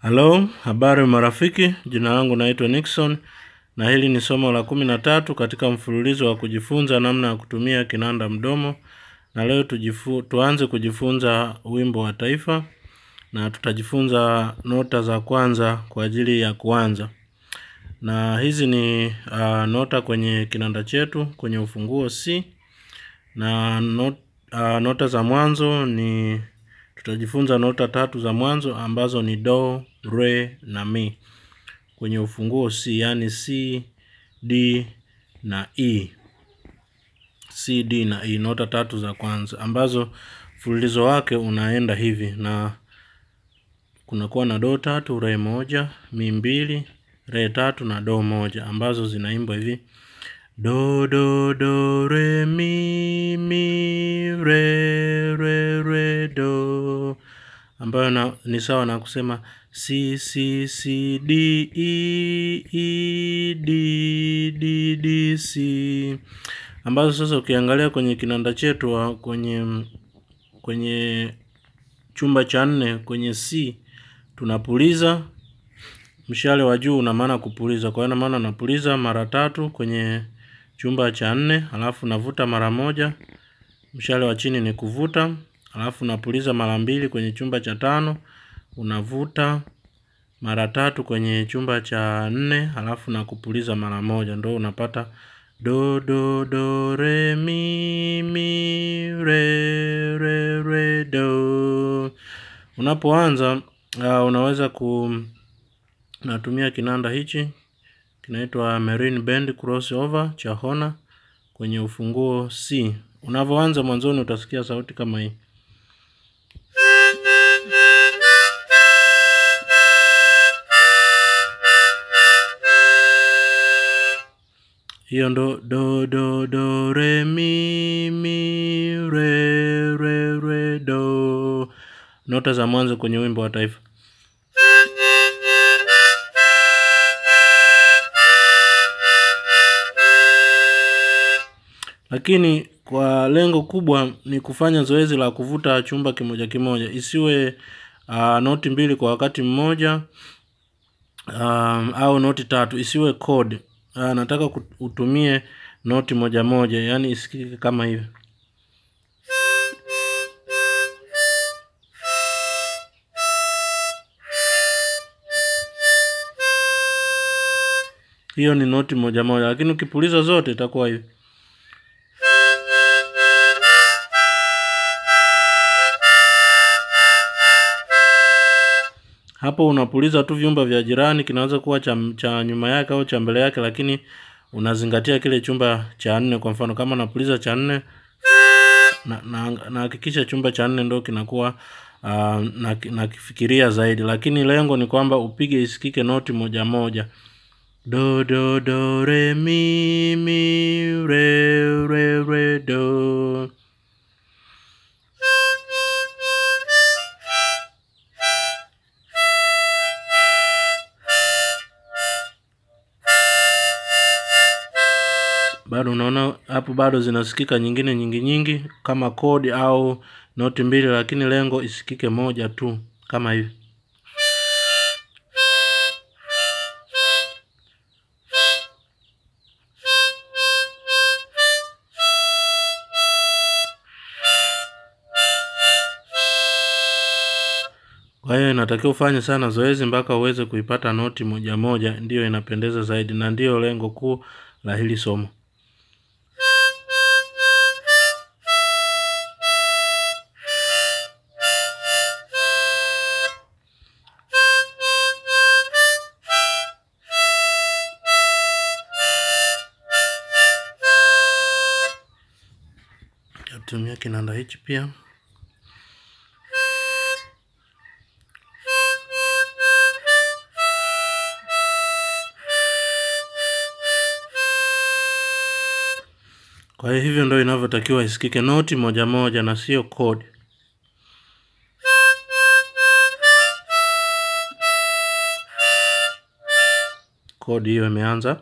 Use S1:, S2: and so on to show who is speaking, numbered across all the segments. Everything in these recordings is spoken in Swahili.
S1: Halo, habari marafiki, jina langu naitwa Nixon na hili ni somo la kumi na tatu katika mfululizo wa kujifunza namna ya kutumia kinanda mdomo, na leo tujifu, tuanze kujifunza wimbo wa taifa na tutajifunza nota za kwanza kwa ajili ya kuanza. Na hizi ni uh, nota kwenye kinanda chetu kwenye ufunguo C na not, uh, nota za mwanzo ni tutajifunza nota tatu za mwanzo ambazo ni do, re na mi kwenye ufunguo C, yani C, D na E. C, D na E, nota tatu za kwanza ambazo mfululizo wake unaenda hivi, na kunakuwa na do tatu, re moja, mi mbili, re tatu na do moja ambazo zinaimbwa hivi do do do re mi mi re re re do ambayo na, ni sawa na kusema c c c d e e d d d c ambazo sasa ukiangalia kwenye kinanda chetu wa- kwenye kwenye chumba cha nne kwenye C tunapuliza mshale wa juu una maana kupuliza, kwa hiyo ina maana napuliza mara tatu kwenye chumba cha nne, alafu navuta mara moja. Mshale wa chini ni kuvuta, alafu napuliza mara mbili kwenye chumba cha tano, unavuta mara tatu kwenye chumba cha nne, alafu na kupuliza mara moja, ndo unapata do do do re mi mi re re re do. Unapoanza uh, unaweza ku natumia kinanda hichi kinaitwa Marine Band Crossover cha Hona kwenye ufunguo C. Unavyoanza mwanzoni utasikia sauti kama hii. Hiyo ndo do do do re mi mi re re re do, nota za mwanzo kwenye wimbo wa taifa. lakini kwa lengo kubwa ni kufanya zoezi la kuvuta chumba kimoja kimoja, isiwe uh, noti mbili kwa wakati mmoja um, au noti tatu, isiwe chord. Uh, nataka kut- utumie noti moja moja, yani isikike kama hivi. Hiyo ni noti moja moja, lakini ukipuliza zote itakuwa hivi. hapo unapuliza tu vyumba vya jirani, kinaweza kuwa cha, cha nyuma yake au cha mbele yake, lakini unazingatia kile chumba cha nne. Kwa mfano kama unapuliza cha nne na na nahakikisha chumba cha nne ndo kinakuwa uh, na nakifikiria zaidi, lakini lengo ni kwamba upige isikike noti moja moja, do do do re mi mi re re re do. bado unaona hapo bado zinasikika nyingine nyingi nyingi kama kodi au noti mbili, lakini lengo isikike moja tu kama hivi. Kwa hiyo inatakiwa ufanye sana zoezi mpaka uweze kuipata noti moja moja, ndiyo inapendeza zaidi na ndiyo lengo kuu la hili somo. Tumia kinanda hichi pia. Kwa hiyo hivyo ndio inavyotakiwa isikike noti moja moja na sio kodi. Kodi hiyo imeanza.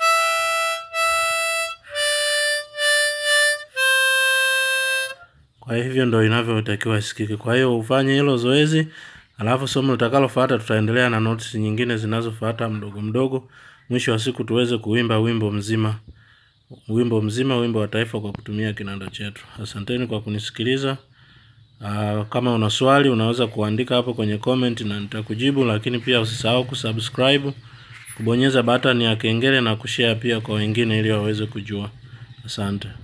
S1: Kwa Kwa hivyo ndo inavyotakiwa isikike. Kwa hiyo ufanye hilo zoezi, alafu somo litakalofuata tutaendelea na notes nyingine zinazofuata mdogo mdogo. Mwisho wa siku tuweze kuimba wimbo mzima, wimbo mzima, wimbo wa taifa kwa kutumia kinanda chetu. Asanteni kwa kunisikiliza. Uh, kama una swali unaweza kuandika hapo kwenye comment na nitakujibu, lakini pia usisahau kusubscribe, kubonyeza button ya kengele na kushare pia kwa wengine ili waweze kujua. Asante.